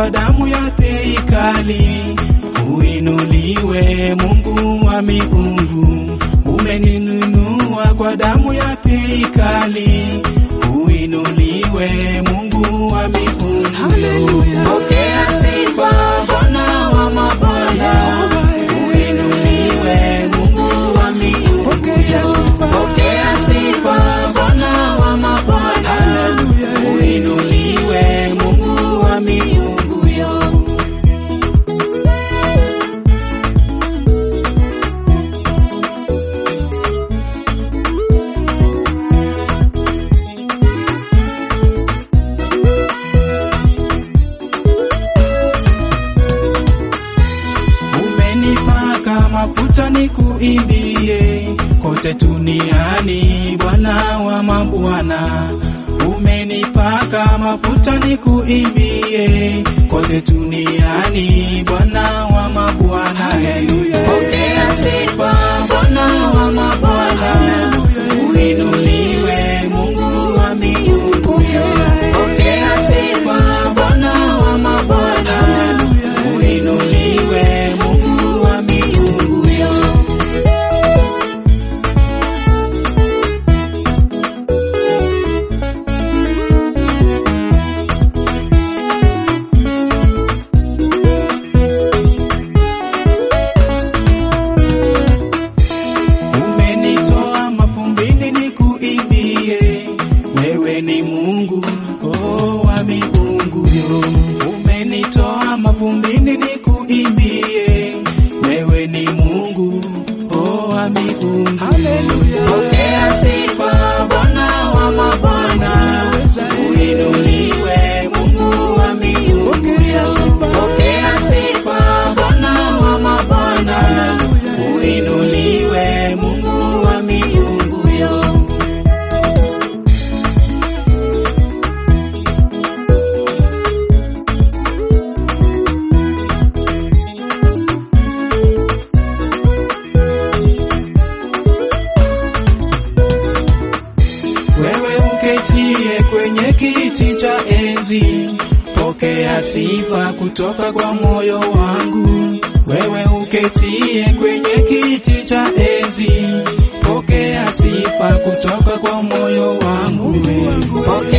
kwa damu ya bei kali. Uinuliwe Mungu wa miungu, umeninunua kwa damu ya bei kali. Uinuliwe Mungu wa miungu, pokea sifa Bwana wa mabwana. Uinuliwe Mungu wa miungu, pokea sifa Bwana wa mabwana. Uinuliwe Mungu wa miungu yo. Umenipaka mafuta nikuimbie kote duniani, Bwana wa mabwana. Umenipaka mafuta nikuimbie kote duniani, Bwana wa mabwana. Pokea sifa Bwana wa mabwana, uinuliwe Mungu wa miungu. Pokea sifa Bwana wa mabwana, uinuliwe Mungu wa miungu yo. Umenitoa mavumbini nikuimbie, wewe ni Mungu oh, wa miungu yo. Umenitoa mavumbini nikuimbie, wewe ni Mungu oh, wa miungu. Pokea sifa Bwana wa mabwana, uinuliwe Mungu wa miungu. Pokea sifa Bwana wa mabwana, uinuliwe Mungu wa miungu yo. Wewe uketie kwenye kiti cha enzi, pokea sifa kutoka kwa moyo wangu. Wewe uketie kwenye kiti cha enzi, pokea sifa kutoka kwa moyo wangu. Pokea